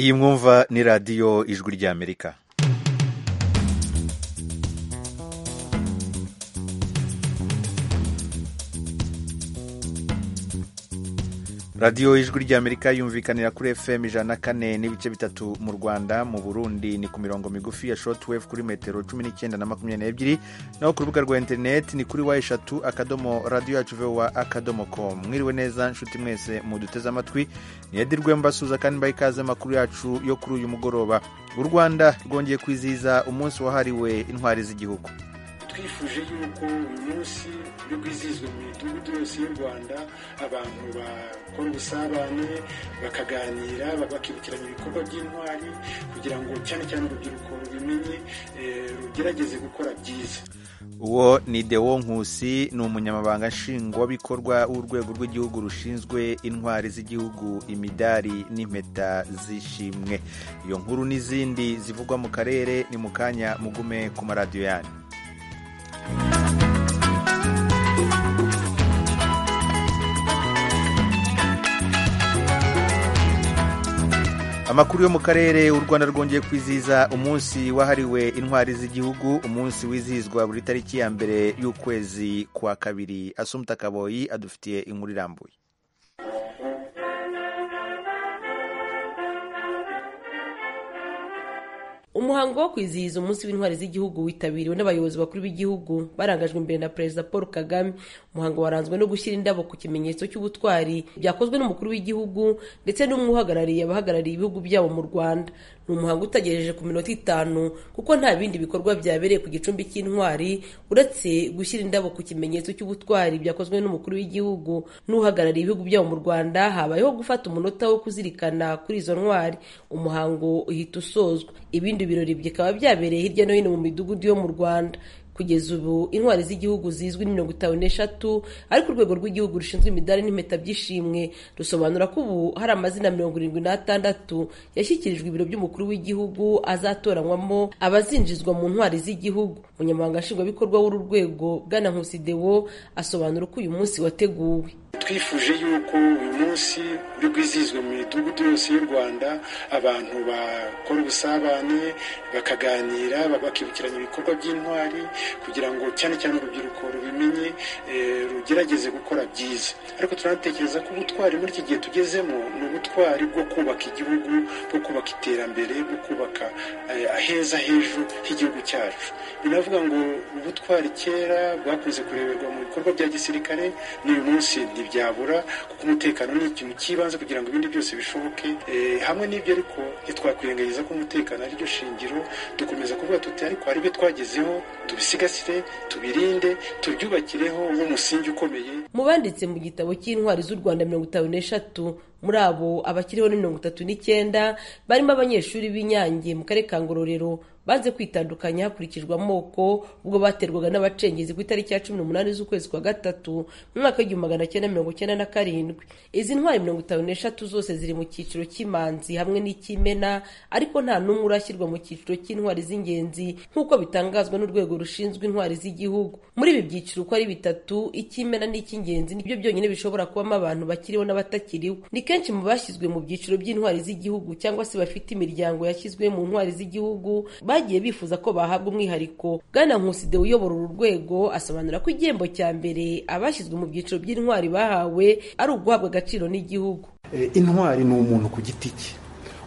iyi mwumva ni radiyo ijwi ry'amerika radiyo ijwi ry'amerika yumvikanira kuri fm ijana na kane n'ibice bitatu mu rwanda mu burundi ni ku mirongo migufi ya shotwave kuri metero cumi n'icyenda na makumyabiri n'ebyiri naho ku rubuga rwa interineti ni kuri wa eshatu akadomo radiyo yacu vowa akadomo komu mwiriwe neza nshuti mwese muduteze amatwi niyadirwe mbasuza kandi mbaha ikaze amakuru yacu yo kuri uyu mugoroba u rwanda rwongeye kwizihiza umunsi wahariwe intwari z'igihugu twifuje yuko uyu munsi uri kwizihizwa mu midugudu yose y'u rwanda abantu bakora ubusabane bakaganira bakibukiranya ibikorwa by'intwari kugira ngo cyane cyane urubyiruko rubimenye rugerageze gukora byiza uwo ni dewo nkusi ni umunyamabanga nshingwabikorwa w'urwego rw'igihugu rushinzwe intwari z'igihugu imidari n'impeta zishimwe iyo nkuru n'izindi zivugwa mu karere ni mu kanya mugume ku maradiyo yanyu amakuru yo mu karere u rwanda rwongeye kwizihiza umunsi wahariwe intwari z'igihugu umunsi wizihizwa buri tariki ya mbere y'ukwezi kwa kabiri asumta kaboyi adufitiye inkuru irambuye umuhango wo kwizihiza umunsi w'intwari z'igihugu witabiriwe n'abayobozi bakuru b'igihugu barangajwe imbere na perezida paul kagame umuhango waranzwe no gushyira indabo ku kimenyetso cy'ubutwari byakozwe n'umukuru w'igihugu ndetse n'umwe uhagarariye abahagarariye ibihugu byabo mu rwanda ni umuhango utagejeje ku minota itanu kuko nta bindi bikorwa byabereye ku gicumbi cy'intwari uretse gushyira indabo ku kimenyetso cy'ubutwari byakozwe n'umukuru w'igihugu n'uhagarariye ibihugu byabo mu rwanda habayeho gufata umunota wo kuzirikana kuri izo ntwari umuhango uhita usozwa ibindi ibirori bikaba byabereye hirya no hino mu midugudu yo mu Rwanda kugeza ubu intwari z'igihugu zizwi ni mirongo itanu n'eshatu ariko urwego rw'igihugu rushinzwe imidari n'impeta by'ishimwe rusobanura ko ubu hari amazina mirongo irindwi n'atandatu yashyikirijwe ibiro by'umukuru w'igihugu azatoranywamo abazinjizwa mu ntwari z'igihugu umunyamabanga nshingwabikorwa w'uru rwego bwana nkusidewo asobanura uko uyu munsi wateguwe twifuje yuko uyu munsi uri bwizihizwe mu midugudu yose y'u rwanda abantu bakora ubusabane bakaganira bakibukiranya ibikorwa by'intwari kugira ngo cyane cyane urubyiruko rubimenye rugerageze gukora byiza ariko turanatekereza ko ubutwari muri iki gihe tugezemo ni ubutwari bwo kubaka igihugu bwo kubaka iterambere bwo kubaka aheza h'ejo h'igihugu cyacu binavuga ngo ubutwari kera bwakunze kureberwa mu bikorwa bya gisirikare n'uyu munsi ntibyabura kuko umutekano ni ikintu cy'ibanze kugira ngo ibindi byose bishoboke hamwe n'ibyo ariko ntitwakwirengagiza ko umutekano ariryo shingiro dukomeza kuvuga tuti ariko hari ibyo twagezeho tubisigasire tubirinde tubyubakireho nk'umusingi ukomeye mu banditse mu gitabo cy'intwari z'u rwanda mirongo itanu n'eshatu muri abo abakiriho ni mirongo itatu n'icyenda barimo abanyeshuri b'inyange mu karere ka ngororero banze kwitandukanya hakurikijwe amoko ubwo baterwaga n'abacengezi ku itariki ya cumi n'umunani z'ukwezi kwa gatatu mu mwaka w'igihumbi magana cyenda mirongo cyenda na karindwi izi ntwari mirongo itanu n'eshatu zose ziri mu cyiciro cy'imanzi hamwe n'icy'imena ariko nta n'umwe urashyirwa mu cyiciro cy'intwari z'ingenzi nk'uko bitangazwa n'urwego rushinzwe intwari z'igihugu muri ibi byiciro uko ari bitatu icy'imena n'icy'ingenzi nibyo byonyine bishobora kubamo abantu bakiriho n'abatakiriho ni kenshi mu bashyizwe mu byiciro by'intwari z'igihugu cyangwa se bafite imiryango yashyizwe mu ntwari z'igihugu bagiye bifuza ko bahabwa umwihariko bwana nkuside uyobora uru rwego asobanura ko igihembo cya mbere abashyizwe mu byiciro by'intwari bahawe ari uguhabwa agaciro n'igihugu intwari ni umuntu ku giti cye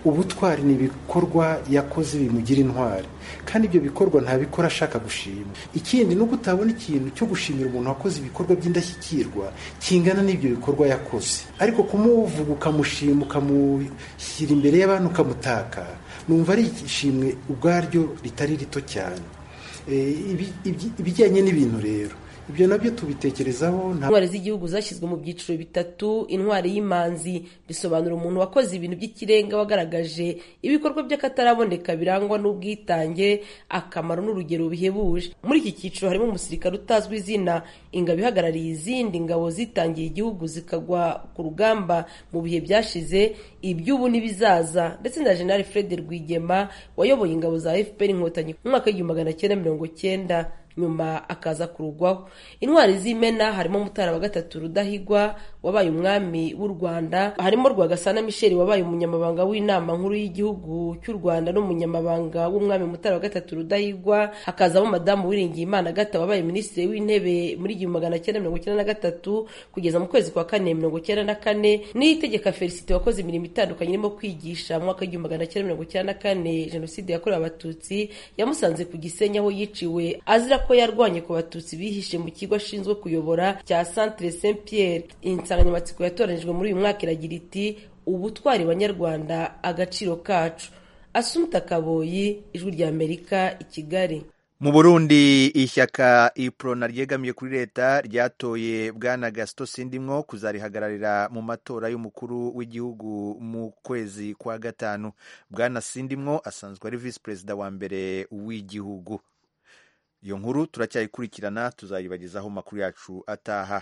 ubutwari ni ibikorwa yakoze bimugira intwari kandi ibyo bikorwa ntabikora ashaka gushima ikindi nuko utabona ikintu cyo gushimira umuntu wakoze ibikorwa by'indashyikirwa kingana n'ibyo bikorwa yakoze ariko kumuvuga ukamushima ukamushyira imbere y'abantu ukamutaka numva ari ishimwe ubwaryo ritari rito cyane ibijyanye n'ibintu rero ibyo nabyo tubitekerezaho intwari z'igihugu zashyizwe mu byiciro bitatu intwari y'imanzi bisobanura umuntu wakoze ibintu by'ikirenga wagaragaje ibikorwa by'akataraboneka birangwa n'ubwitange akamaro n'urugero bihebuje muri iki cyiciro harimo umusirikare utazwi izina ingabo ihagarariye izindi ngabo zitangiye igihugu zikagwa ku rugamba mu bihe byashize iby'ubu n'ibizaza ndetse na General Fred Rwigema wayoboye ingabo za FPR inkotanyi mu mwaka w'igihumbi magana cyenda mirongo cyenda nyuma akaza kurugwaho intwari z'imena harimo mutara wa gatatu rudahigwa wabaye umwami w'u rwanda harimo rwagasana misheli wabaye umunyamabanga w'inama nkuru y'igihugu cy'u rwanda n'umunyamabanga w'umwami mutara wa gatatu rudahigwa hakazamo madamu wiringiye imana gata wabaye minisitiri w'intebe muri igihumbi magana cyenda mirongo icyenda na gatatu kugeza mu kwezi kwa kane mirongo icyenda na kane n'itegeka felicite wakoze imirimo itandukanye irimo kwigisha mu mwaka w'igihumbi magana cyenda mirongo icyenda na kane jenoside yakorewe abatutsi yamusanze ku gisenyi aho yiciwe azira ko yarwanye ku batutsi bihishe mu kigo ashinzwe kuyobora cya centre saint pierre insanganyamatsiko yatoranyijwe muri uyu mwaka iragira iti ubutwari banyarwanda agaciro kacu asumta kaboyi ijwi rya amerika i kigali mu burundi ishyaka iprona ryegamiye kuri leta ryatoye bwana gasito sindimwo kuzarihagararira mu matora y'umukuru w'igihugu mu kwezi kwa gatanu bwana sindimwo asanzwe ari visi perezida wa mbere w'igihugu iyo nkuru turacyayikurikirana tuzayibagezaho amakuru yacu ataha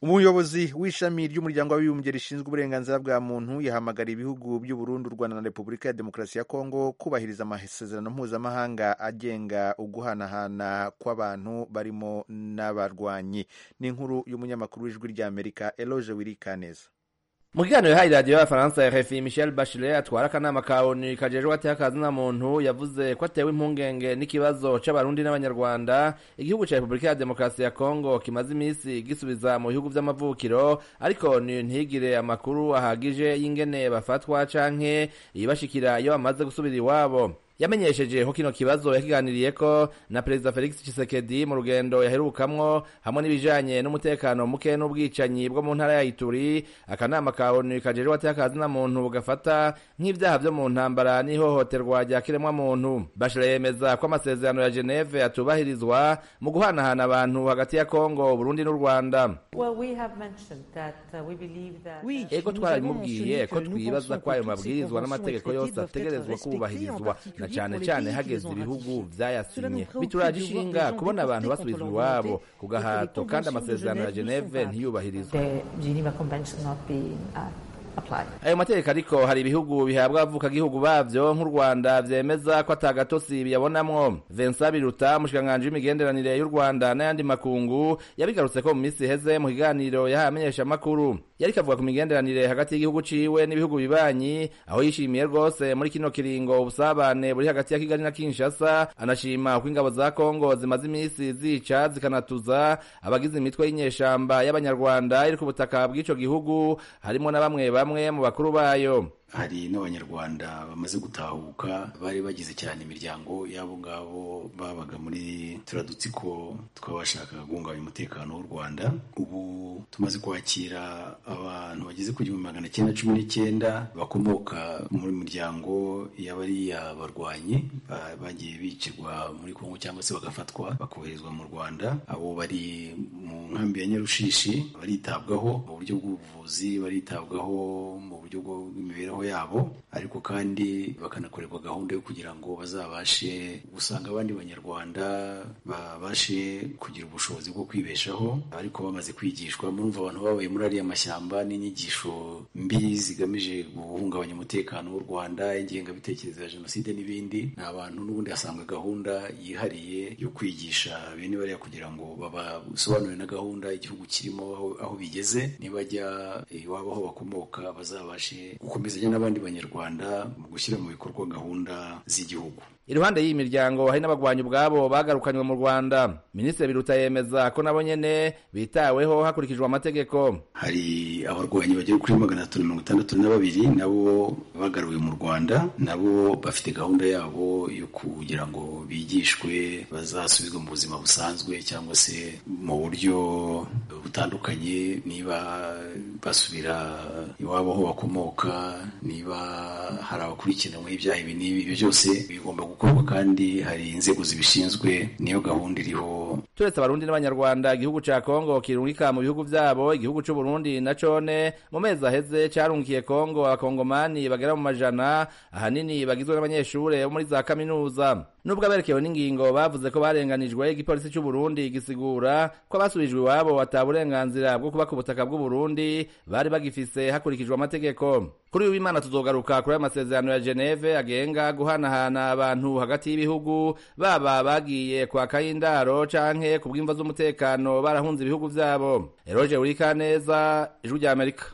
umuyobozi w'ishami ry'umuryango w'abibumbye rishinzwe uburenganzira bwa muntu yahamagara ibihugu by'uburundi u rwanda na repubulika ya demokarasi ya kongo kubahiriza amasezerano mpuzamahanga agenga uguhanahana kw'abantu barimo n'abarwanyi n'inkuru y'umunyamakuru w'ijwi rya amerika eloge wirikaneza mu kiganiro yahaye radiyo y'abafaransa rfi michel bachelet atwara akanama ka onu kajejwe atihakaza muntu yavuze ko atewe impungenge n'ikibazo c'abarundi n'abanyarwanda igihugu ca repubulika ya demokarasi ya kongo kimaze imisi gisubiza mu bihugu vy'amavukiro ariko onu ntigire amakuru ahagije y'ingene bafatwa canke ibibashikira iyo bamaze gusubira iwabo yamenyesheje ko kino kibazo yakiganiriyeko na perezida felix tshisekedi mu rugendo yaherukamwo hamwe n'ibijanye n'umutekano muke n'ubwicanyi bwo mu ntara ya ituri akanama ka onu kajejwe atakazina muntu gafata nk'ivyaha vyo mu ntambara n'ihohoterwa rya kiremwa muntu bashira yemeza ko amasezerano ya geneve atubahirizwa mu guhanahana abantu hagati ya kongo burundi n'u rwanda ego twaramubwiye ko twibaza ko ayo mabwirizwa n'amategeko yose ategerezwa kubahirizwa na cyane cyane hageze ibihugu byayasinye bituraje ishinga kubona abantu basubizwa iwabo ku gahato kandi amasezerano ya geneve ntiyubahirizwe ayo mategeko ariko hari ibihugu bihabwa abavukagihugu bavyo nk'u rwanda vyemeza ko atagatotsi biyabonamwo vincent biruta umushikiranganji w'imigenderanire y'u rwanda n'ayandi makungu yabigarutse ko mu minsi iheze mu kiganiro yahaye amenyeshamakuru yariko avuga ku migenderanire hagati y'igihugu ciwe n'ibihugu bibanyi aho yishimiye rwose muri kino kiringo ubusabane buri hagati ya kigali na kinshasa anashima uko ingabo za kongo zimaze imisi zica zikanatuza abagize imitwe y'inyeshamba y'abanyarwanda iri ku butaka bw'ico gihugu harimwo na bamwe bamwe bamwe mu bakuru bayo hari n'abanyarwanda bamaze gutahuka bari bagize cyane imiryango y'abo ngabo babaga muri turiya dutsiko tw'abashakaga guhungabanya umutekano w'u rwanda ubu tumaze kwakira abantu bageze ku gihumbi magana cyenda cumi n'icyenda bakomoka muri miryango y'abariya barwanyi bagiye bicirwa muri kongo cyangwa se bagafatwa bakoherezwa mu rwanda abo bari mu nkambi ya nyarushishi baritabwaho mu buryo bw'ubuvuzi baritabwaho mu buryo bw'imibereho yabo ariko kandi bakanakorerwa gahunda yo kugira ngo bazabashe gusanga abandi banyarwanda babashe kugira ubushobozi bwo kwibeshaho ariko bamaze kwigishwa murumva abantu babaye muri ariya mashyamba n'inyigisho mbi zigamije guhungabanya umutekano w'u rwanda ingengabitekerezo ya jenoside n'ibindi ni abantu n'ubundi hasanga gahunda yihariye yo kwigisha bene bariya kugira ngo babasobanurire na gahunda igihugu kirimo aho bigeze nibajya iwabo aho bakomoka bazabashe gukomeza n'abandi banyarwanda mu gushyira mu bikorwa gahunda z'igihugu iruhande y'iyi miryango hari n'abagwanyi ubwabo bagarukanywe mu rwanda minisitiri biruta yemeza ko nabo nyene bitaweho hakurikijwe amategeko hari abarwanyi bagera kuri magana atatu mirongo itandatu na babiri nabo bagaruwe mu rwanda nabo bafite gahunda yabo yo kugira ngo bigishwe bazasubizwe mu buzima busanzwe cyangwa se mu buryo butandukanye niba basubira iwabo aho bakomoka niba hari abakurikiranweho ibyaha ibi n'ibi ibyo byose bigomba gukorwa gukorwa kandi hari inzego zibishinzwe niyo gahunda iriho turetse abarundi n'abanyarwanda igihugu ca kongo kirungika mu bihugu vyabo igihugu c'uburundi na cone mu mezi aheze carungikiye kongo abakongomani bagera mu majana ahanini bagizwe n'abanyeshure bo muri za kaminuza nubwo aberekewe n'ingingo bavuze ko barenganijwe igipolisi c'uburundi gisigura ko abasubijwe iwabo bataha uburenganzira bwo kuba ku butaka bw'uburundi bari bagifise hakurikijwe amategeko kuri uyu w'imana tuzogaruka kuri aya masezerano ya geneve agenga guhanahana abantu hagati y'ibihugu baba bagiye kwaka indaro canke ku bw'imva z'umutekano barahunze ibihugu byabo eroge urikaneza ijwi rya amerika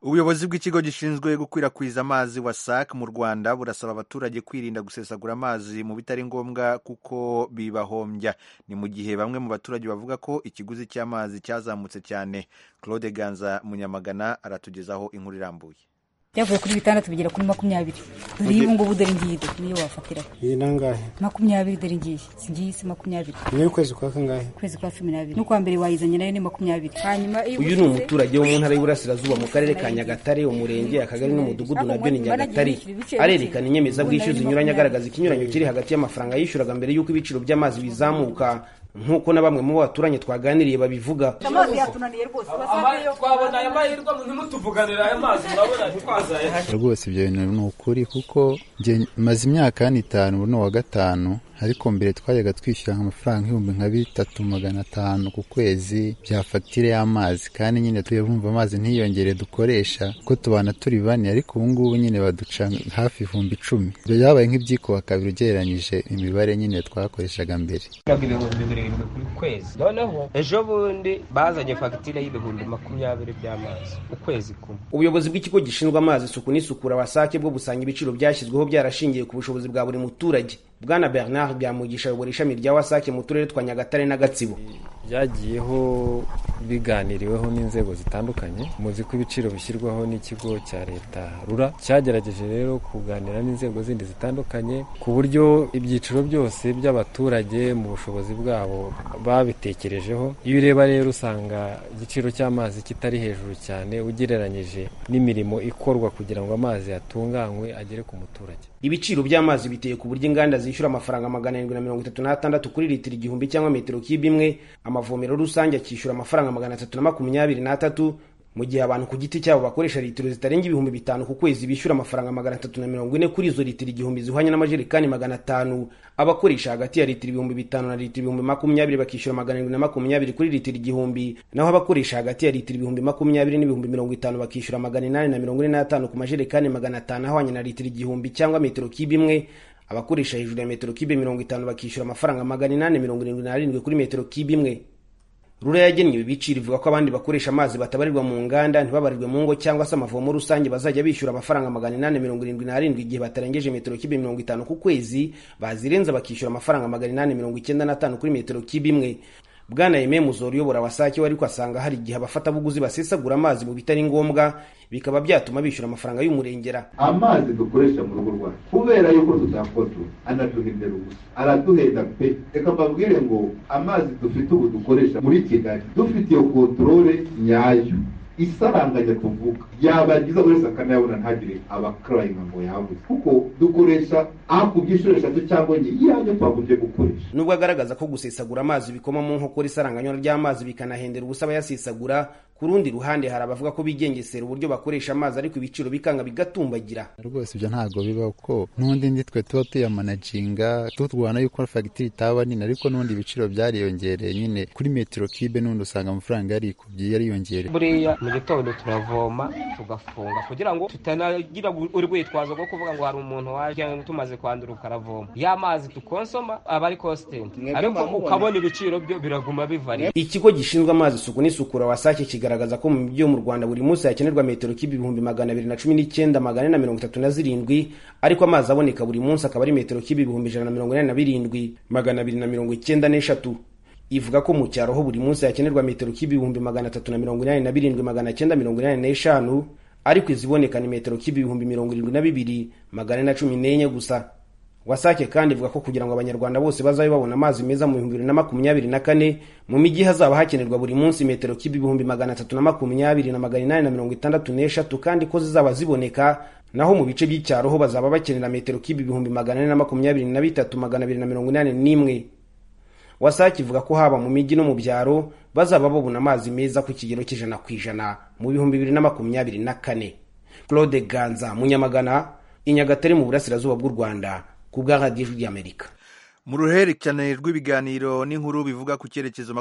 ubuyobozi bw'ikigo gishinzwe gukwirakwiza amazi wasac mu rwanda burasaba abaturage kwirinda gusesagura amazi mu bitari ngombwa kuko bibahombya ni mu gihe bamwe mu baturage bavuga ko ikiguzi cy'amazi cyazamutse cyane claude ganza munyamagana aratugezaho inkuru irambuye byavuye kuri bitandatu bigera kuri makumyabiri dore iyi ubungubu dore ngiyi do niyo wafatira iyi nangahe makumyabiri dore ngiyi si ngiyi si makumyabiri niyo ukwezi kwa kangahe ukwezi kwa cumi n'abiri n'ukwa mbere wayizanye nayo ni makumyabiri hanyuma iyo uyu ni umuturage wo mu ntara y'uburasirazuba mu karere ka nyagatare umurenge akagari n'umudugudu nabyo ni nyagatare arerekana inyemezabwishyu zinyuranye agaragaza ikinyuranyo kiri hagati y'amafaranga yishyuraga mbere y'uko ibiciro by'amazi bizamuka nk'uko na bamwe mu baturanyi twaganiriye babivuga amazi yatunaniye rwose twabona aya mahirwe ntimutuvuganire aya mazi urabona twazaye rwose ibyo bintu ni ukuri kuko maze imyaka hano itanu ubu ni uwa gatanu ariko mbere twajyaga twishyura amafaranga ibihumbi nka bitatu magana atanu ku kwezi bya fagitire y'amazi kandi nyine tujya bumva amazi ntiyongere dukoresha kuko tubana turi bane ariko ubu ngubu nyine baduca hafi ibihumbi icumi ibyo byabaye nk'ibyikuba kabiri ugereranyije imibare nyine twakoreshaga mbere birindwi ku kwezi noneho ejo bundi bazanye fagitire y'ibihumbi makumyabiri by'amazi ukwezi kumwe ubuyobozi bw'ikigo gishinzwe amazi isuku n'isukura wasake bwo gusanga ibiciro byashyizweho byarashingiye ku bushobozi bwa buri muturage bwana bernard byamugisha ayobora ishami rya wasake mu turere twa nyagatare na gatsibo byagiyeho biganiriweho n'inzego zitandukanye muzi ko ibiciro bishyirwaho n'ikigo cya leta rura cyagerageje rero kuganira n'inzego zindi zitandukanye ku buryo ibyiciro byose by'abaturage mu bushobozi bwabo babitekerejeho iyo ureba rero usanga igiciro cy'amazi kitari hejuru cyane ugereranyije n'imirimo ikorwa kugira ngo amazi yatunganywe agere ku muturage ibiciro by'amazi biteye ku buryo inganda zishyura amafaranga magana arindwi na mirongo itatu n'atandatu kuri litiro igihumbi cyangwa metero kibe imwe amavomero rusange akishyura amafaranga magana atatu na makumyabiri n'atatu mu gihe abantu ku giti cyabo bakoresha litiro zitarenga ibihumbi bitanu ku kwezi bishyura amafaranga magana atatu na mirongo ine kuri izo litiro igihumbi zihwanye n'amajerekani magana atanu abakoresha hagati ya litiro ibihumbi bitanu na litiro ibihumbi makumyabiri bakishyura magana arindwi na makumyabiri kuri litiro igihumbi naho abakoresha hagati ya litiro ibihumbi makumyabiri n'ibihumbi mirongo itanu bakishyura magana inani na mirongo ine n'atanu ku majerekani magana atanu ahwanye na litiro igihumbi cyangwa metero kibe imwe abakoresha hejuru ya metero kibe mirongo itanu bakishyura amafaranga magana inani mirongo irindwi n'arindwi kuri metero kibe imwe rura yagennye ibi biciro ivuga ko abandi bakoresha amazi batabarirwa mu nganda ntibabarirwe mu ngo cyangwa se amavomo rusange bazajya bishyura amafaranga magana inani mirongo irindwi n'arindwi igihe batarengeje metero kibe mirongo itanu ku kwezi bazirenza bakishyura amafaranga magana inani mirongo icyenda n'atanu kuri metero kibe imwe bwana yemeye muzora uyobora wasake ariko asanga hari igihe abafatabuguzi basesagura amazi mu bitari ngombwa bikaba byatuma bishyura amafaranga y'umurengera amazi dukoresha mu rugo rwacu kubera yuko tutakoto anaduhindera ubusa araduhenda pe reka mbabwire ngo amazi dufite ubu dukoresha muri kigali dufite iyo kontorore nyayo isaranganya tuvuga yaba ryiza buri wese akanayabona ntagire abakarayinga ngo yabuze kuko dukoresha aho ku byiciro eshatu cyangwa enye iyanyu twagombye gukoresha nubwo agaragaza ko gusesagura amazi bikoma mu nkokora isaranganywa ry'amazi bikanahendera ubusa abayasesagura ku rundi ruhande hari abavuga ko bigengesera uburyo bakoresha amazi ariko ibiciro bikanga bigatumbagira rwose ibyo ntabwo biba kuko n'undi ndi twe tuba tuyamanaginga turwana yuko fagitire itaba nini ariko n'undi ibiciro byariyongereye nyine kuri metero kibe n'undi usanga amafaranga yarikubye yariyongereye buriya mu gitondo turavoma tugafunga kugira ngo tutanagira urwitwazo rwo kuvuga ngo hari umuntu waje tumaze kwandura ukaravoma ya mazi dukonsoma aba ari kositenti ariko ukabona ibiciro byo biraguma bivariye ikigo gishinzwe amazi isuku n'isukura wasake kigali kigaragaza ko mu byo mu rwanda buri munsi hakenerwa metero kibe ibihumbi magana abiri na cumi n'icyenda magana ane na mirongo itatu na zirindwi ariko amazi aboneka buri munsi akaba ari metero kibe ibihumbi ijana na mirongo inani na birindwi magana abiri na mirongo icyenda n'eshatu ivuga ko mu cyaro ho buri munsi hakenerwa metero kibe ibihumbi magana atatu na mirongo inani na birindwi magana cyenda mirongo inani n'eshanu ariko iziboneka ni metero kibe ibihumbi mirongo irindwi na bibiri magana ane na cumi n'enye gusa wasake kandi ivuga ko kugira ngo abanyarwanda bose bazabe babona amazi meza mu bihumbi bibiri na makumyabiri na kane mu mijyi hazaba hakenerwa buri munsi metero kibe ibihumbi magana atatu na makumyabiri na magana inani na mirongo itandatu n'eshatu kandi ko zizaba ziboneka naho mu bice by'icyaro ho bazaba bakenera metero kibe ibihumbi magana ane na makumyabiri na bitatu magana abiri na mirongo inani n'imwe wasake ivuga ko haba mu mijyi no mu byaro bazaba babona amazi meza ku kigero cy'ijana ku ijana mu bihumbi bibiri na makumyabiri na kane claude ganza munyamagana i nyagatare mu burasirazuba bw'u rwanda ku bwa radiyo y'amerika mu ruhererekane rw'ibiganiro n'inkuru bivuga ku cyerekezo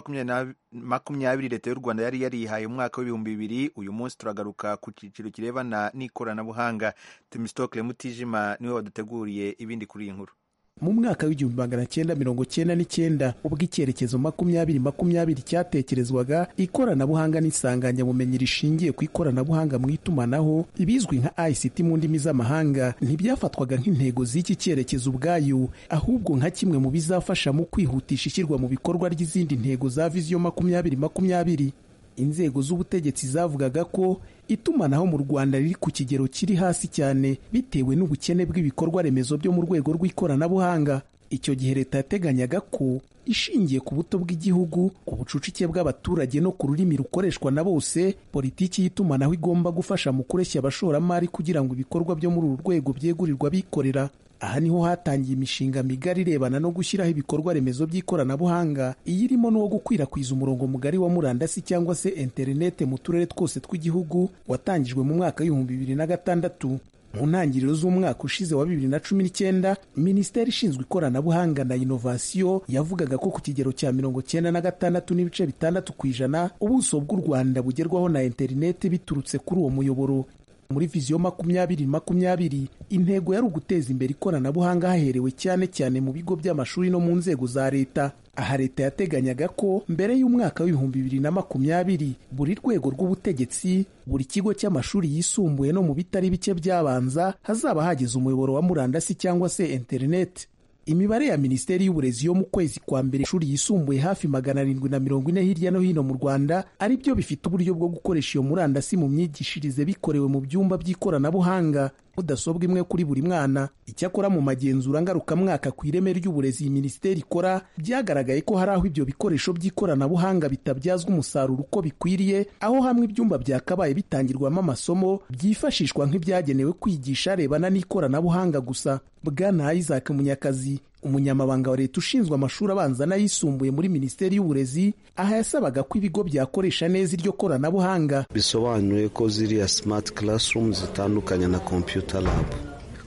makumyabiri leta y'u rwanda yari yarihaye umwaka w'ibihumbi bibiri uyu munsi turagaruka ku cyiciro kirebana n'ikoranabuhanga timisitokire mutijima niwe waduteguriye ibindi kuri iyi nkuru mu mwaka w'igihumbi magana cyenda mirongo cyenda n'icyenda ubwo icyerekezo makumyabiri makumyabiri cyatekerezwaga ikoranabuhanga n'isanganyabumenyi rishingiye ku ikoranabuhanga mu itumanaho ibizwi nka ICT mu ndimi z'amahanga ntibyafatwaga nk'intego z'iki cyerekezo ubwayo ahubwo nka kimwe mu bizafasha mu kwihutisha ishyirwa mu bikorwa ry'izindi ntego za viziyo makumyabiri makumyabiri inzego z'ubutegetsi zavugaga ko itumanaho mu rwanda riri ku kigero kiri hasi cyane bitewe n'ubukene bw'ibikorwa remezo byo mu rwego rw'ikoranabuhanga icyo gihe leta yateganyaga ko ishingiye ku buto bw'igihugu ku bucucike bw'abaturage no ku rurimi rukoreshwa na bose politiki y'itumanaho igomba gufasha mu kureshya abashoramari kugira ngo ibikorwa byo muri uru rwego byegurirwa abikorera aha niho hatangiye imishinga migari irebana no gushyiraho ibikorwa remezo by'ikoranabuhanga iyirimo n'uwo gukwirakwiza umurongo mugari wa murandasi cyangwa se interinete mu turere twose tw'igihugu watangijwe mu mwaka w'ibihumbi bibiri na gatandatu mu ntangiriro z'umwaka ushize wa bibiri na cumi n'icyenda minisiteri ishinzwe ikoranabuhanga na inovasiyo yavugaga ko ku kigero cya mirongo cyenda na gatandatu n'ibice bitandatu ku ijana ubuso bw'u rwanda bugerwaho na interinete biturutse kuri uwo muyoboro muri viziyo makumyabiri makumyabiri intego yari uguteza imbere ikoranabuhanga haherewe cyane cyane mu bigo by'amashuri no mu nzego za leta aha leta yateganyaga ko mbere y'umwaka w'ibihumbi bibiri na makumyabiri buri rwego rw'ubutegetsi buri kigo cy'amashuri yisumbuye no mu bitari bike byabanza hazaba hageze umuyoboro wa murandasi cyangwa se interineti imibare ya minisiteri y'uburezi yo mu kwezi kwa mbere ishuri yisumbuye hafi magana arindwi na mirongo ine hirya no hino mu rwanda ari byo bifite uburyo bwo gukoresha iyo murandasi mu myigishirize bikorewe mu byumba by'ikoranabuhanga mudasobwa imwe kuri buri mwana icyakora mu magenzura ngarukamwaka ku ireme ry'uburezi iyi minisiteri ikora byagaragaye ko hari aho ibyo bikoresho by'ikoranabuhanga bitabyazwa umusaruro uko bikwiriye aho hamwe ibyumba byakabaye bitangirwamo amasomo byifashishwa nk'ibyagenewe kwigisha arebana n'ikoranabuhanga gusa bwana isaac munyakazi umunyamabanga wa leta ushinzwe amashuri abanza n'ayisumbuye muri minisiteri y'uburezi aha yasabaga ko ibigo byakoresha neza iryo koranabuhanga bisobanuye ko ziriya simati karasumu zitandukanye na kompiyuta labu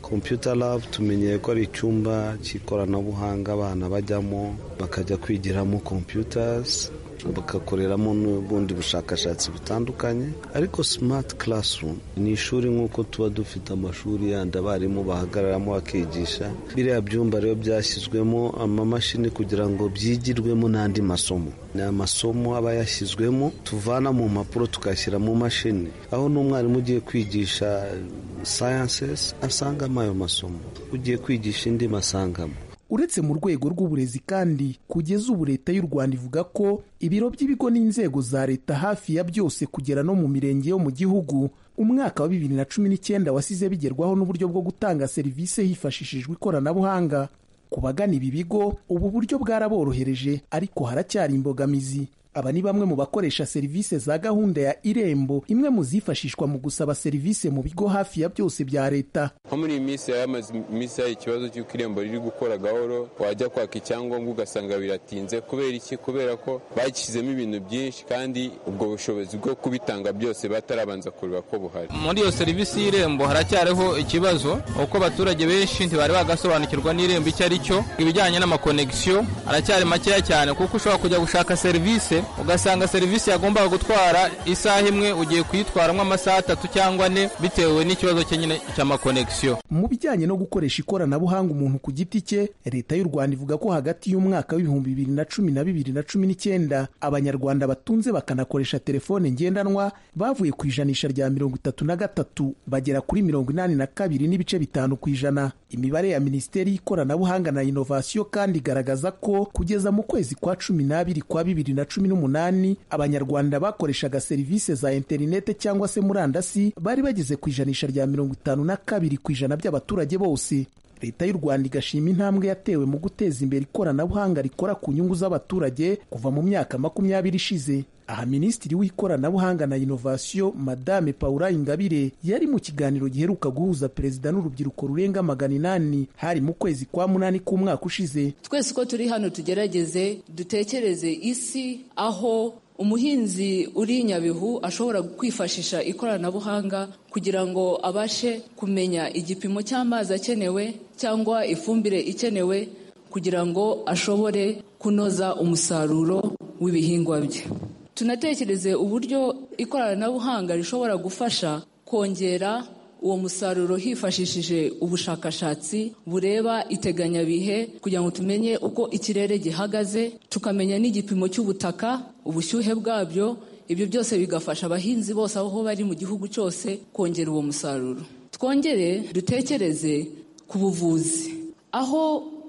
kompiyuta labu tumenyeye ko ari icyumba cy'ikoranabuhanga abana bajyamo bakajya kwigiramo kompiyutazi bagakoreramo n'ubundi bushakashatsi butandukanye ariko simati karasumu ni ishuri nk'uko tuba dufite amashuri yandi abarimu bahagararamo bakigisha biriya byumba rero byashyizwemo amamashini kugira ngo byigirwemo n'andi masomo ni amasomo aba yashyizwemo tuvana mu mpapuro tukashyira mu mashini aho n'umwarimu ugiye kwigisha sayanses asangamo ayo masomo ugiye kwigisha indi masangamo uretse mu rwego rw'uburezi kandi kugeza ubu leta y'u rwanda ivuga ko ibiro by'ibigo n'inzego za leta hafi ya byose kugera no mu mirenge yo mu gihugu umwaka wa bibiri na cumi n'icyenda wasize bigerwaho n'uburyo bwo gutanga serivisi hifashishijwe ikoranabuhanga ku bagana ibi bigo ubu buryo bwaraborohereje ariko haracyari imbogamizi aba ni bamwe mu bakoresha serivisi za gahunda ya irembo imwe mu zifashishwa mu gusaba serivisi mu bigo hafi ya byose bya leta nko muri iyi minsi yamaze iminsi hari ikibazo cy'uko irembo riri gukora gahoro wajya kwaka icyangombwa ugasanga biratinze kubera iki kubera ko bashyizemo ibintu byinshi kandi ubwo bushobozi bwo kubitanga byose batarabanza kureba ko buhari muri iyo serivisi y'irembo haracyariho ikibazo kuko abaturage benshi ntibari bagasobanukirwa n'irembo icyo ari cyo ibijyanye n'amakonegisiyo aracyari makeya cyane kuko ushobora kujya gushaka serivisi ugasanga serivisi yagombaga gutwara isaha imwe ugiye kuyitwaramo amasaha atatu cyangwa ane bitewe n'ikibazo cye nyine cy'amakonegisiyo mu bijyanye no gukoresha ikoranabuhanga umuntu ku giti cye leta y'u rwanda ivuga ko hagati y'umwaka w'ibihumbi bibiri na cumi na bibiri na cumi n'icyenda abanyarwanda batunze bakanakoresha telefone ngendanwa bavuye ku ijanisha rya mirongo itatu na gatatu bagera kuri mirongo inani na kabiri n'ibice bitanu ku ijana imibare ya minisiteri y'ikoranabuhanga na inovasiyo kandi igaragaza ko kugeza mu kwezi kwa cumi n'abiri kwa bibiri na cumi n'umunani abanyarwanda bakoreshaga serivisi za interinete cyangwa se murandasi bari bageze ku ijanisha rya mirongo itanu na kabiri ku ijana by'abaturage bose leta y'u rwanda igashima intambwe yatewe mu guteza imbere ikoranabuhanga rikora ku nyungu z'abaturage kuva mu myaka makumyabiri ishize aha minisitiri w'ikoranabuhanga na inovasiyo madame paula ingabire yari mu kiganiro giheruka guhuza perezida n'urubyiruko rurenga magana inani hari mu kwezi kwa munani k'umwaka ushize twese uko turi hano tugerageze dutekereze isi aho umuhinzi uri nyabihu ashobora kwifashisha ikoranabuhanga kugira ngo abashe kumenya igipimo cy'amazi akenewe cyangwa ifumbire ikenewe kugira ngo ashobore kunoza umusaruro w'ibihingwa bye tunatekereze uburyo ikoranabuhanga rishobora gufasha kongera uwo musaruro hifashishije ubushakashatsi bureba iteganyabihe kugira ngo tumenye uko ikirere gihagaze tukamenya n'igipimo cy'ubutaka ubushyuhe bwabyo ibyo byose bigafasha abahinzi bose aho bari mu gihugu cyose kongera uwo musaruro twongere dutekereze ku buvuzi aho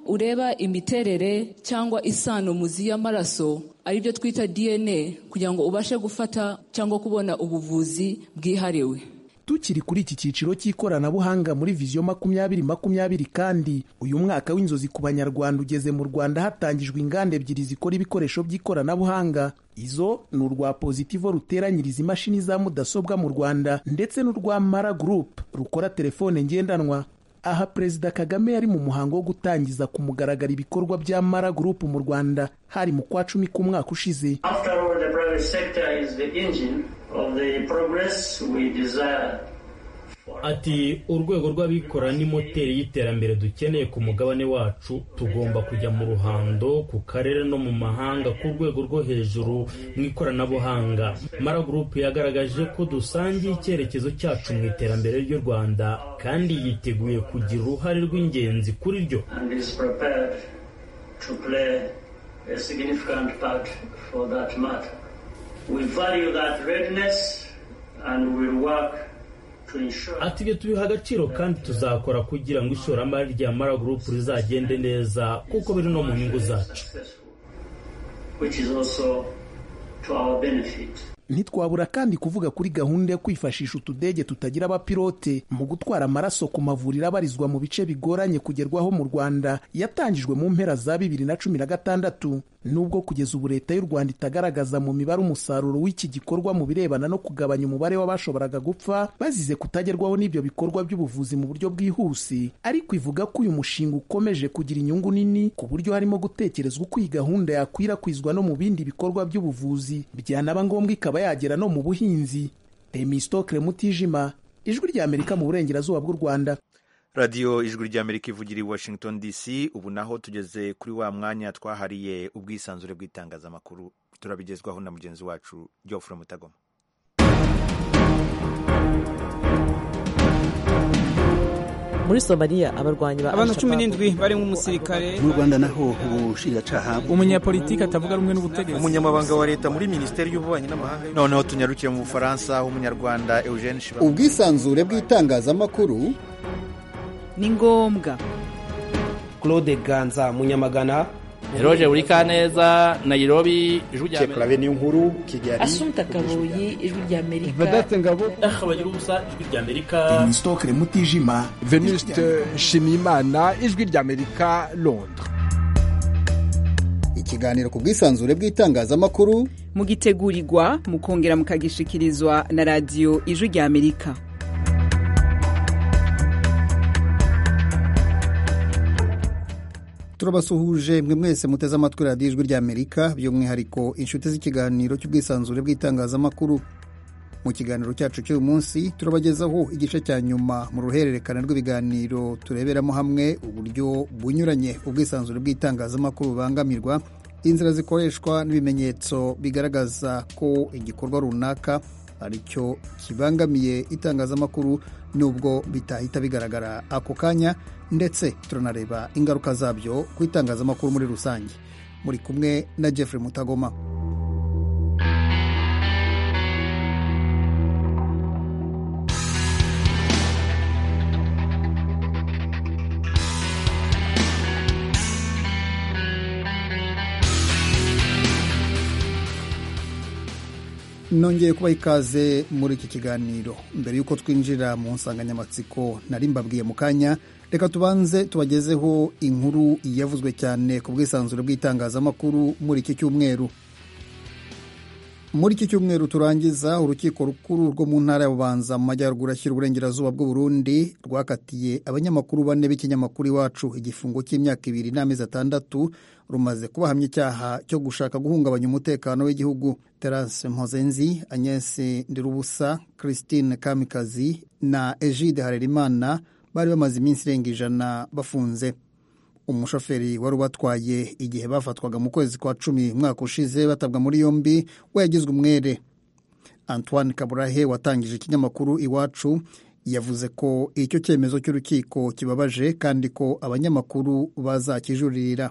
ureba imiterere cyangwa isano muzi y'amaraso aribyo twita dna kugira ngo ubashe gufata cyangwa kubona ubuvuzi bwihariwe tukiri kuri iki cyiciro cy'ikoranabuhanga muri viziyo makumyabiri makumyabiri kandi uyu mwaka w'inzozi ku banyarwanda ugeze mu rwanda hatangijwe inganda ebyiri zikora ibikoresho by'ikoranabuhanga izo ni urwa pozitivo ruteranyiriza imashini za mudasobwa mu rwanda ndetse n'urwa mara gurupe rukora telefone ngendanwa aha perezida kagame yari mu muhango wo gutangiza ku mugaragaro ibikorwa bya mara gurupe mu rwanda hari mu kwa cumi k'umwaka ushize ati urwego rw'abikora ni moteri y'iterambere dukeneye ku mugabane wacu tugomba kujya mu ruhando ku karere no mu mahanga ku rwego rwo hejuru mu ikoranabuhanga mara gurupe yagaragaje ko dusangiye icyerekezo cyacu mu iterambere ry'u rwanda kandi yiteguye kugira uruhare rw'ingenzi kuri ryo We value that readiness and we'll work ati ibyo tubiha agaciro kandi tuzakora kugira ngo ishoramari rya mara gurupe rizagende neza kuko biri no mu nyungu zacu ntitwabura kandi kuvuga kuri gahunda yo kwifashisha utudege tutagira abapilote mu gutwara amaraso ku mavuriro abarizwa mu bice bigoranye kugerwaho mu rwanda yatangijwe mu mpera za bibiri na cumi na gatandatu nubwo kugeza ubu leta y'u rwanda itagaragaza mu mibare umusaruro w'iki gikorwa mu birebana no kugabanya umubare w'abashoboraga gupfa bazize kutagerwaho n'ibyo bikorwa by'ubuvuzi mu buryo bwihuse ariko ivuga ko uyu mushinga ukomeje kugira inyungu nini ku buryo harimo gutekerezwa uko iyi gahunda yakwirakwizwa no mu bindi bikorwa by'ubuvuzi byanaba ngombwa ikaba yagera no mu buhinzi remistokire mutijima ijwi ry'amerika mu burengerazuba bw'u rwanda radiyo ijwi ry'amerika ivugira i washington dc ubu naho tugeze kuri wa mwanya twahariye ubwisanzure bw'itangazamakuru turabigezwaho na mugenzi wacu geoffre mutagoma muri somaliya abarwanyi ba abantu cumi n'indwi barimo umusirikare mu rwanda naho ubushinjacyaha umunyapolitiki atavuga rumwe n'ubutegetsi umunyamabanga wa leta muri minisiteri y'ububanyi n'amahanga noneho tunyarukire mu bufaransa umunyarwanda eugene shibana ubwisanzure bw'itangazamakuru ni ngombwa claude ganza munyamagana eroge burikaneza nayirobi ijwi rya amerika niyo nkuru kigali asumta kabuyi ijwi rya amerika vedate ngabo ahabagira ubusa ijwi rya amerika denisitokire mutijima venuste shimimana ijwi rya amerika londres ikiganiro ku bwisanzure bw'itangazamakuru mugitegurirwa mukongera mukagishikirizwa na radiyo ijwi rya amerika turabasuhuje mwe mwese muteze amatwi radiyo ijwi ry'amerika by'umwihariko inshuti z'ikiganiro cy'ubwisanzure bw'itangazamakuru mu kiganiro cyacu cy'uyu munsi turabagezaho igice cya nyuma mu ruhererekane rw'ibiganiro tureberamo hamwe uburyo bunyuranye ubwisanzure bw'itangazamakuru bubangamirwa inzira zikoreshwa n'ibimenyetso bigaragaza ko igikorwa runaka aricyo kibangamiye itangazamakuru nubwo bitahita bigaragara ako kanya ndetse turanareba ingaruka zabyo ku itangazamakuru muri rusange muri kumwe na Jeffrey Mutagoma nongeye kubaha ikaze muri iki kiganiro mbere y'uko twinjira mu nsanganyamatsiko nari mbabwiye mu kanya reka tubanze tubagezeho inkuru yavuzwe cyane ku bwisanzure bw'itangazamakuru muri iki cyumweru muri iki cyumweru turangiza urukiko rukuru rwo mu ntara ya bubanza mu majyaruguru ashyira uburengerazuba bw'u Burundi rwakatiye abanyamakuru bane b'ikinyamakuru iwacu igifungo cy'imyaka ibiri n'amezi atandatu rumaze kubahamya icyaha cyo gushaka guhungabanya umutekano w'igihugu terase mpozenzi agnese ndirubusa christine kamikazi na egide harerimana bari bamaze iminsi irenga ijana bafunze umushoferi wari ubatwaye igihe bafatwaga mu kwezi kwa cumi umwaka ushize batabwa muri yombi we yagizwe umwere antoine kaburahe watangije ikinyamakuru iwacu yavuze ko icyo cyemezo cy'urukiko kibabaje kandi ko abanyamakuru bazakijuririra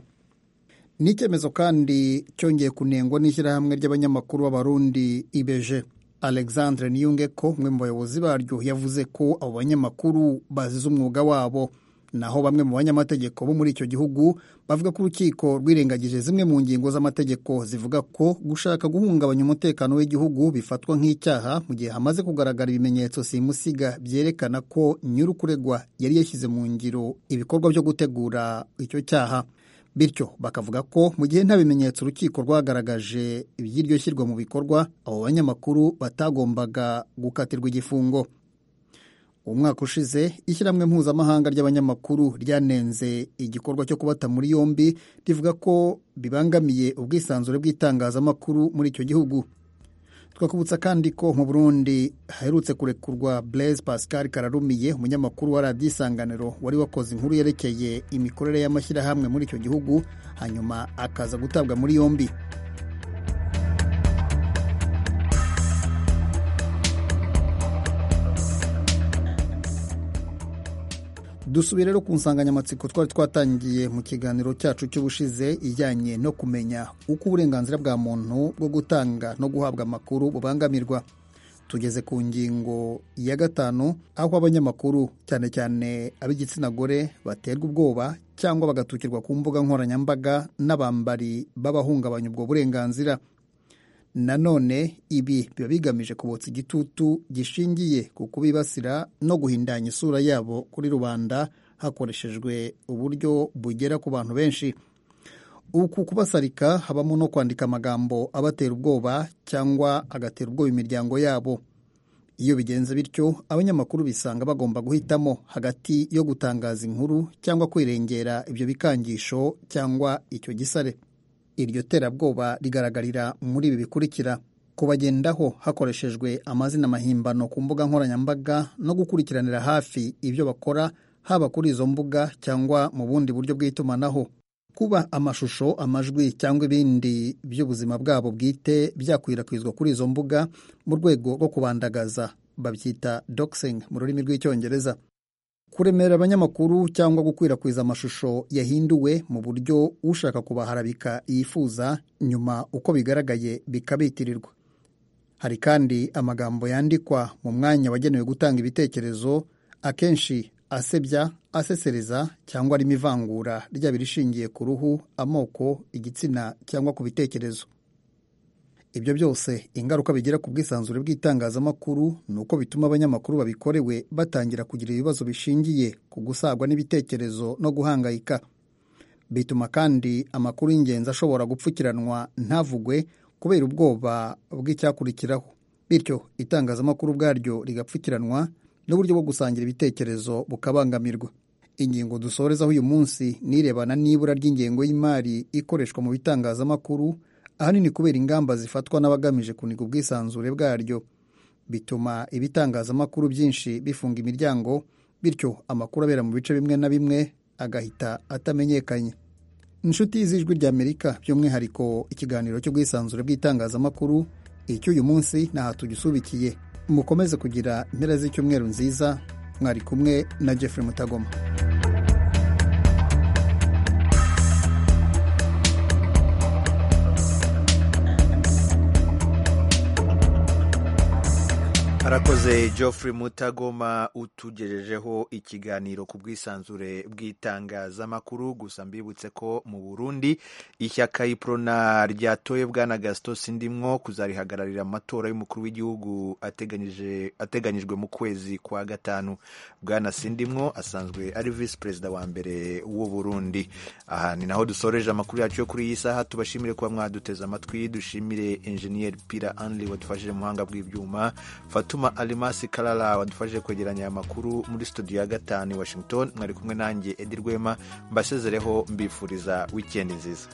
ni icyemezo kandi cyongeye kunengwa n'ishyirahamwe ry'abanyamakuru b'abarundi ibeje alexandre niyungeko umwe mu bayobozi baryo yavuze ko abo banyamakuru bazize umwuga wabo naho bamwe mu banyamategeko bo muri icyo gihugu bavuga ko urukiko rwirengagije zimwe mu ngingo z'amategeko zivuga ko gushaka guhungabanya umutekano w'igihugu bifatwa nk'icyaha mu gihe hamaze kugaragara ibimenyetso simusiga byerekana ko nyir'ukuregwa yari yashyize mu ngiro ibikorwa byo gutegura icyo cyaha bityo bakavuga ko mu gihe nta bimenyetso urukiko rwagaragaje iby'iryo shyirwa mu bikorwa abo banyamakuru batagombaga gukatirwa igifungo umwaka ushize ishyirahamwe mpuzamahanga ry'abanyamakuru ryanenze igikorwa cyo kubata muri yombi rivuga ko bibangamiye ubwisanzure bw'itangazamakuru muri icyo gihugu twakubutsa kandi ko mu burundi haherutse kurekurwa blaise pascal kararumiye umunyamakuru wa radiyo isanganiro wari wakoze inkuru yerekeye imikorere y'amashyirahamwe muri icyo gihugu hanyuma akaza gutabwa muri yombi dusubire rero ku nsanganyamatsiko twari twatangiye mu kiganiro cyacu cy'ubushize ijyanye no kumenya uko uburenganzira bwa muntu bwo gutanga no guhabwa amakuru bubangamirwa tugeze ku ngingo ya gatanu aho abanyamakuru cyane cyane ab'igitsina gore baterwa ubwoba cyangwa bagatukirwa ku mbuga nkoranyambaga n'abambari b'abahungabanya ubwo burenganzira nanone ibi biba bigamije kubotsa igitutu gishingiye ku kubibasira no guhindanya isura yabo kuri rubanda hakoreshejwe uburyo bugera ku bantu benshi uku kubasarika habamo no kwandika amagambo abatera ubwoba cyangwa agatera ubwoba imiryango yabo iyo bigenze bityo abanyamakuru bisanga bagomba guhitamo hagati yo gutangaza inkuru cyangwa kwirengera ibyo bikangisho cyangwa icyo gisare iryo terabwoba rigaragarira muri ibi bikurikira kubagendaho hakoreshejwe amazina mahimbano ku mbuga nkoranyambaga no gukurikiranira hafi ibyo bakora haba kuri izo mbuga cyangwa mu bundi buryo bw'itumanaho kuba amashusho amajwi cyangwa ibindi by'ubuzima bwabo bwite byakwirakwizwa kuri izo mbuga mu rwego rwo kubandagaza babyita doxing mu rurimi rw'icyongereza kuremera abanyamakuru cyangwa gukwirakwiza amashusho yahinduwe mu buryo ushaka kubaharabika yifuza nyuma uko bigaragaye bikabitirirwa hari kandi amagambo yandikwa mu mwanya wagenewe gutanga ibitekerezo akenshi asebya asesereza cyangwa arimo ivangura ryaba irishingiye ku ruhu amoko igitsina cyangwa ku bitekerezo ibyo byose ingaruka bigira ku bwisanzure bw'itangazamakuru ni uko bituma abanyamakuru babikorewe batangira kugira ibibazo bishingiye ku gusagwa n'ibitekerezo no guhangayika bituma kandi amakuru y'ingenzi ashobora gupfukiranwa ntavugwe kubera ubwoba bw'icyakurikiraho bityo itangazamakuru ubwaryo rigapfukiranwa n'uburyo bwo gusangira ibitekerezo bukabangamirwa ingingo dusorezaho uyu munsi nirebana n'ibura ry'ingengo y'imari ikoreshwa mu bitangazamakuru ahanini kubera ingamba zifatwa n'abagamije kuniga ubwisanzure bwaryo bituma ibitangazamakuru byinshi bifunga imiryango bityo amakuru abera mu bice bimwe na bimwe agahita atamenyekanye inshuti y'ijwi ry'amerika by'umwihariko ikiganiro cy'ubwisanzure bw'itangazamakuru icy'uyu munsi ntaha tugisubikiye mukomeze kugira impera z'icyumweru nziza mwari kumwe na jeffrey mutagoma arakoze geoffrey mutagoma utugejejeho ikiganiro ku bwisanzure bw'itangazamakuru gusa mbibutse ko mu burundi ishyaka iprona ryatoye bwana gasito sindimwo kuzarihagararira amatora y'umukuru w'igihugu ateganyijwe mu kwezi kwa gatanu bwana sindimwo asanzwe ari visi perezida wa mbere w'u burundi aha ni naho dusoreje amakuru yacu yo kuri iyi saha tubashimire kuba mwaduteze amatwi dushimire enjeniyeri pira anli wadufashije mu buhanga bw'ibyuma fatuma alimasi karara wadufashije kwegeranya aya makuru muri studio ya gatanu i washington mwari kumwe nanjye edi rwema mbasezereho mbifuriza wikendi nziza